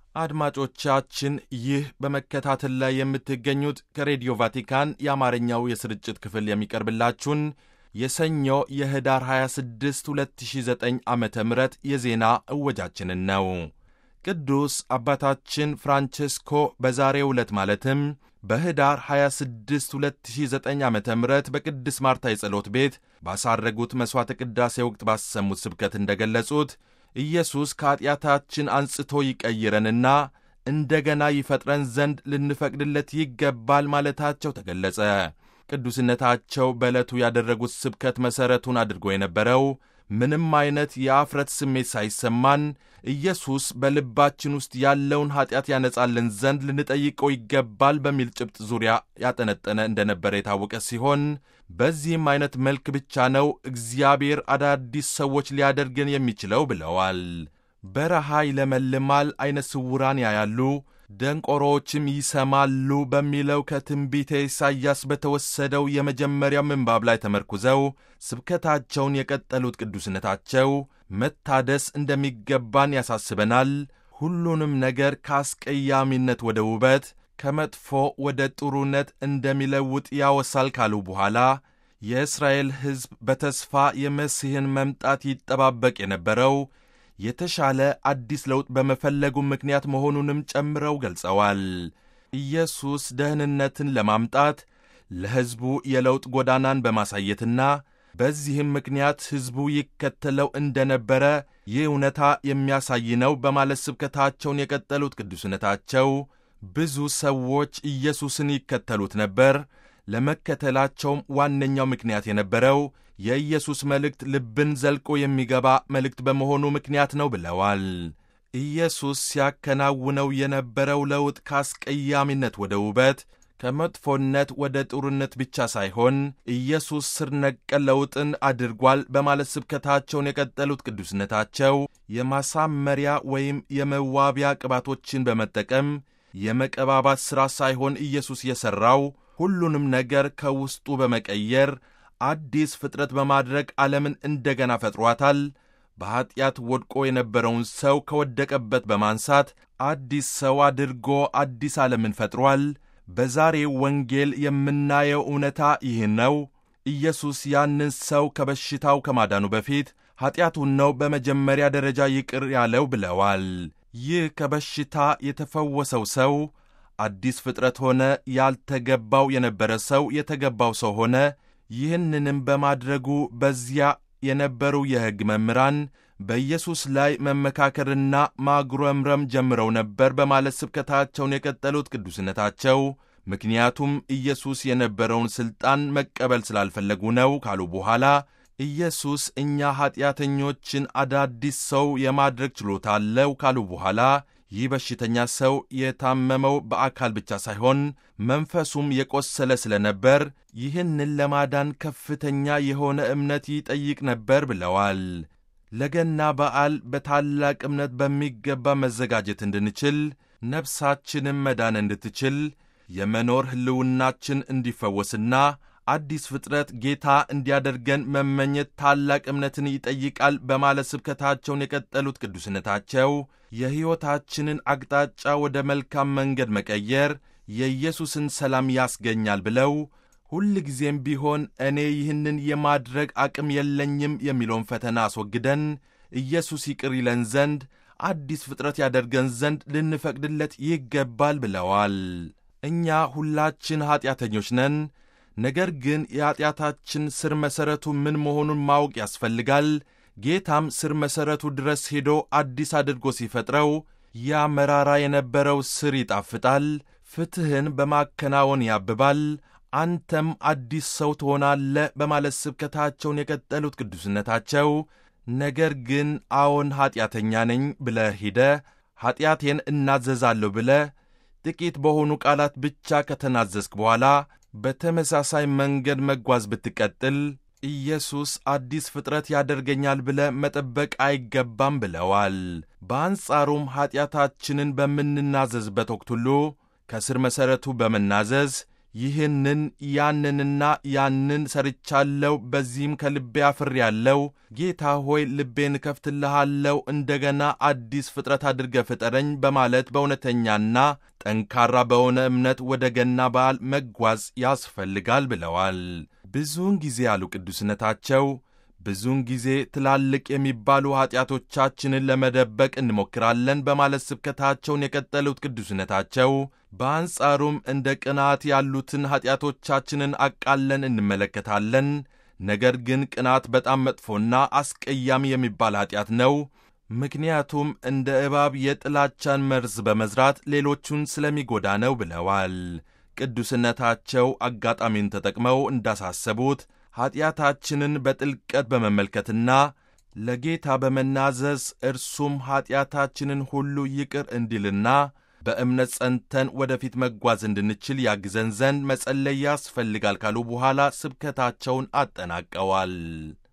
አድማጮቻችን ይህ በመከታተል ላይ የምትገኙት ከሬዲዮ ቫቲካን የአማርኛው የስርጭት ክፍል የሚቀርብላችሁን የሰኞ የህዳር 26 2009 ዓ ም የዜና እወጃችንን ነው። ቅዱስ አባታችን ፍራንቼስኮ በዛሬው ዕለት ማለትም በህዳር 26 2009 ዓ ም በቅድስ ማርታ የጸሎት ቤት ባሳረጉት መሥዋዕተ ቅዳሴ ወቅት ባሰሙት ስብከት እንደገለጹት ኢየሱስ ከኀጢአታችን አንጽቶ ይቀይረንና እንደገና ይፈጥረን ዘንድ ልንፈቅድለት ይገባል ማለታቸው ተገለጸ። ቅዱስነታቸው በዕለቱ ያደረጉት ስብከት መሠረቱን አድርጎ የነበረው ምንም አይነት የአፍረት ስሜት ሳይሰማን ኢየሱስ በልባችን ውስጥ ያለውን ኀጢአት ያነጻልን ዘንድ ልንጠይቀው ይገባል በሚል ጭብጥ ዙሪያ ያጠነጠነ እንደነበረ የታወቀ ሲሆን በዚህም አይነት መልክ ብቻ ነው እግዚአብሔር አዳዲስ ሰዎች ሊያደርገን የሚችለው ብለዋል። በረሃ ይለመልማል፣ ዐይነ ስውራን ያያሉ፣ ደንቆሮዎችም ይሰማሉ በሚለው ከትንቢተ ኢሳይያስ በተወሰደው የመጀመሪያው ምንባብ ላይ ተመርኩዘው ስብከታቸውን የቀጠሉት ቅዱስነታቸው መታደስ እንደሚገባን ያሳስበናል፣ ሁሉንም ነገር ከአስቀያሚነት ወደ ውበት ከመጥፎ ወደ ጥሩነት እንደሚለውጥ ያወሳል ካሉ በኋላ የእስራኤል ሕዝብ በተስፋ የመሲሕን መምጣት ይጠባበቅ የነበረው የተሻለ አዲስ ለውጥ በመፈለጉ ምክንያት መሆኑንም ጨምረው ገልጸዋል። ኢየሱስ ደህንነትን ለማምጣት ለሕዝቡ የለውጥ ጎዳናን በማሳየትና በዚህም ምክንያት ሕዝቡ ይከተለው እንደነበረ ይህ እውነታ የሚያሳይ ነው በማለት ስብከታቸውን የቀጠሉት ቅዱስነታቸው ብዙ ሰዎች ኢየሱስን ይከተሉት ነበር። ለመከተላቸውም ዋነኛው ምክንያት የነበረው የኢየሱስ መልእክት ልብን ዘልቆ የሚገባ መልእክት በመሆኑ ምክንያት ነው ብለዋል። ኢየሱስ ሲያከናውነው የነበረው ለውጥ ከአስቀያሚነት ወደ ውበት፣ ከመጥፎነት ወደ ጥሩነት ብቻ ሳይሆን ኢየሱስ ስር ነቀል ለውጥን አድርጓል በማለት ስብከታቸውን የቀጠሉት ቅዱስነታቸው የማሳመሪያ ወይም የመዋቢያ ቅባቶችን በመጠቀም የመቀባባት ሥራ ሳይሆን ኢየሱስ የሠራው ሁሉንም ነገር ከውስጡ በመቀየር አዲስ ፍጥረት በማድረግ ዓለምን እንደገና ፈጥሯታል። በኀጢአት ወድቆ የነበረውን ሰው ከወደቀበት በማንሳት አዲስ ሰው አድርጎ አዲስ ዓለምን ፈጥሯል። በዛሬው ወንጌል የምናየው እውነታ ይህ ነው። ኢየሱስ ያንን ሰው ከበሽታው ከማዳኑ በፊት ኀጢአቱን ነው በመጀመሪያ ደረጃ ይቅር ያለው ብለዋል። ይህ ከበሽታ የተፈወሰው ሰው አዲስ ፍጥረት ሆነ። ያልተገባው የነበረ ሰው የተገባው ሰው ሆነ። ይህንንም በማድረጉ በዚያ የነበሩ የሕግ መምህራን በኢየሱስ ላይ መመካከርና ማጉረምረም ጀምረው ነበር በማለት ስብከታቸውን የቀጠሉት ቅዱስነታቸው ምክንያቱም ኢየሱስ የነበረውን ሥልጣን መቀበል ስላልፈለጉ ነው ካሉ በኋላ ኢየሱስ እኛ ኀጢአተኞችን አዳዲስ ሰው የማድረግ ችሎታ አለው ካሉ በኋላ ይህ በሽተኛ ሰው የታመመው በአካል ብቻ ሳይሆን መንፈሱም የቆሰለ ስለነበር ይህንን ለማዳን ከፍተኛ የሆነ እምነት ይጠይቅ ነበር ብለዋል። ለገና በዓል በታላቅ እምነት በሚገባ መዘጋጀት እንድንችል፣ ነፍሳችንም መዳን እንድትችል፣ የመኖር ሕልውናችን እንዲፈወስና አዲስ ፍጥረት ጌታ እንዲያደርገን መመኘት ታላቅ እምነትን ይጠይቃል በማለት ስብከታቸውን የቀጠሉት ቅዱስነታቸው የሕይወታችንን አቅጣጫ ወደ መልካም መንገድ መቀየር የኢየሱስን ሰላም ያስገኛል ብለው ሁል ጊዜም ቢሆን እኔ ይህንን የማድረግ አቅም የለኝም የሚለውን ፈተና አስወግደን ኢየሱስ ይቅር ይለን ዘንድ አዲስ ፍጥረት ያደርገን ዘንድ ልንፈቅድለት ይገባል ብለዋል። እኛ ሁላችን ኀጢአተኞች ነን። ነገር ግን የኀጢአታችን ስር መሠረቱ ምን መሆኑን ማወቅ ያስፈልጋል። ጌታም ስር መሠረቱ ድረስ ሄዶ አዲስ አድርጎ ሲፈጥረው ያ መራራ የነበረው ስር ይጣፍጣል፣ ፍትሕን በማከናወን ያብባል፣ አንተም አዲስ ሰው ትሆናለህ በማለት ስብከታቸውን የቀጠሉት ቅዱስነታቸው ነገር ግን አዎን ኀጢአተኛ ነኝ ብለህ ሂደህ ኀጢአቴን እናዘዛለሁ ብለህ ጥቂት በሆኑ ቃላት ብቻ ከተናዘዝክ በኋላ በተመሳሳይ መንገድ መጓዝ ብትቀጥል ኢየሱስ አዲስ ፍጥረት ያደርገኛል ብለ መጠበቅ አይገባም ብለዋል። በአንጻሩም ኀጢአታችንን በምንናዘዝበት ወቅት ሁሉ ከስር መሠረቱ በመናዘዝ ይህንን ያንንና ያንን ሰርቻለሁ፣ በዚህም ከልቤ አፍሬያለሁ። ጌታ ሆይ ልቤን እከፍትልሃለሁ፣ እንደገና አዲስ ፍጥረት አድርገ ፍጠረኝ በማለት በእውነተኛና ጠንካራ በሆነ እምነት ወደ ገና በዓል መጓዝ ያስፈልጋል ብለዋል። ብዙውን ጊዜ ያሉ ቅዱስነታቸው ብዙውን ጊዜ ትላልቅ የሚባሉ ኀጢአቶቻችንን ለመደበቅ እንሞክራለን በማለት ስብከታቸውን የቀጠሉት ቅዱስነታቸው በአንጻሩም እንደ ቅናት ያሉትን ኀጢአቶቻችንን አቃለን እንመለከታለን። ነገር ግን ቅናት በጣም መጥፎና አስቀያሚ የሚባል ኀጢአት ነው። ምክንያቱም እንደ እባብ የጥላቻን መርዝ በመዝራት ሌሎቹን ስለሚጎዳ ነው ብለዋል። ቅዱስነታቸው አጋጣሚውን ተጠቅመው እንዳሳሰቡት ኀጢአታችንን በጥልቀት በመመልከትና ለጌታ በመናዘዝ እርሱም ኀጢአታችንን ሁሉ ይቅር እንዲልና በእምነት ጸንተን ወደፊት መጓዝ እንድንችል ያግዘን ዘንድ መጸለይ ያስፈልጋል ካሉ በኋላ ስብከታቸውን አጠናቀዋል።